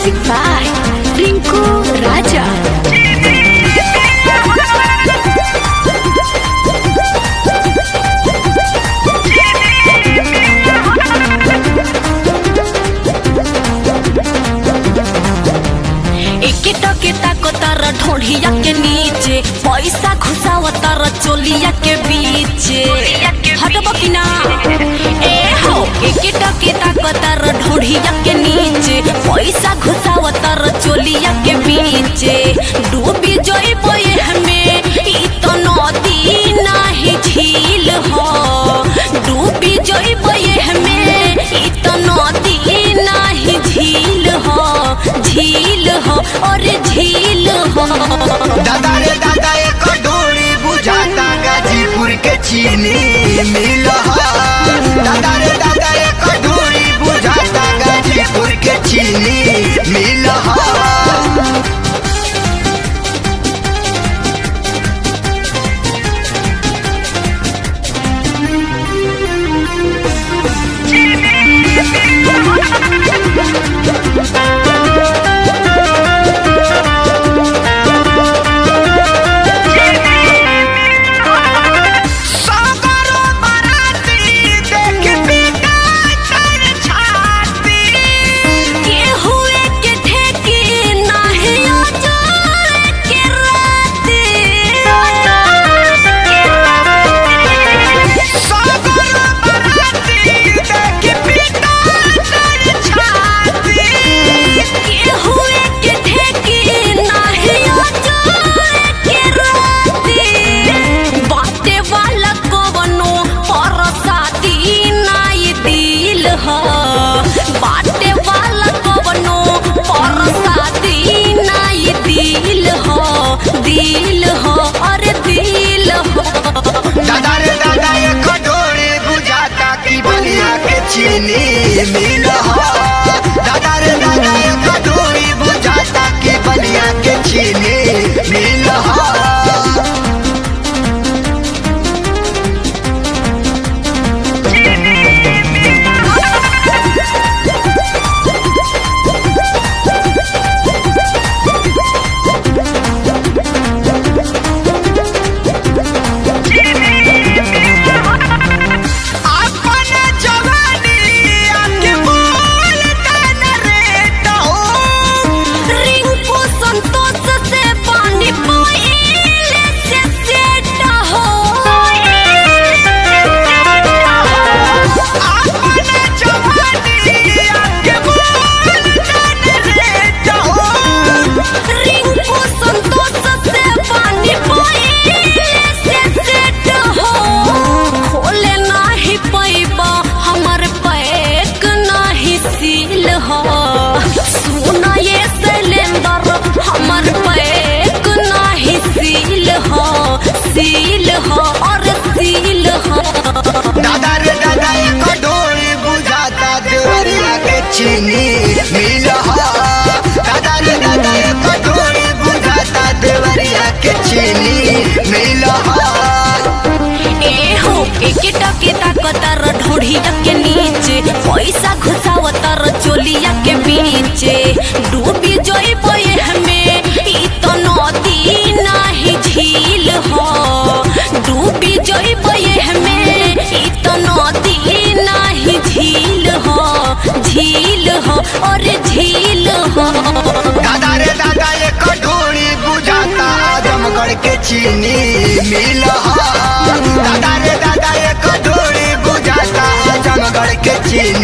Music by Rinku Raja. एके टके ताको तार ढोढ़िया के नीचे पैसा घुसाव तार चोलिया के बीचे हटब कि ना ए हो एके टके ताको तार ढोढ़िया के नीचे पैसा घुसाव तार चोलिया के बीचे डूबी जइब हमें ई तो नदी नाही झील हो डूबी जइब हमें ई तो नदी नाही झील हो झील हो और झील हो दादा रे दादा एक डोरी बुझाता गाजीपुर के चीनी मिल दादा रे दादा एक डोरी बुझाता गाजीपुर के चीनी मिल सागरो बराती देख बिका तर छाती के हुए के ठेकी नाही अजर के राते सागरो बराती देख बिका तर छाती के हुए के ठेकी नाही अजर के राते बाटे वाला कवनो परसाती नाई दिल ह बाटे वाला कवनो परसाती नाई दिल ह दिल ह अरे दिल ह दादा रे दादा एक डोरी बुझाता की बनिया के चीनी मिल दादा रे दादा एक डोरी बुझाता की बनिया के चीनी मिल अपन जवानी आके बोल तन रे तो रिंकू संतोष से पानी पीले से सेट हो अपन जवानी आके बोल तन रे तो रिंकू संतोष से पानी पीले से सेट हो खोले नाही पैबा हमर पैक नाही सील हो सुना ये सिलेंडर हमर पैक नाही सील हो सील हो और सील हो दादा रे दादा एक डोरी बुझाता देवरिया के चीनी मिल दादा रे दादा एक डोरी बुझाता देवरिया के चीनी मिल ए हो एके टके ताकतर ढोढ़िया के नीचे पैसा घुसावतर चोलिया के बीचे डूबी जइब हमें ई तो नदी नाही झील हो डूबी जइब हमें ई तो नदी नाही झील हो झील हो और झील हो दादा रे दादा एक डोरी बुझाता आजमगढ़ के चीनी मिल दादा रे दादा एक डोरी बुझाता आजमगढ़ के चीनी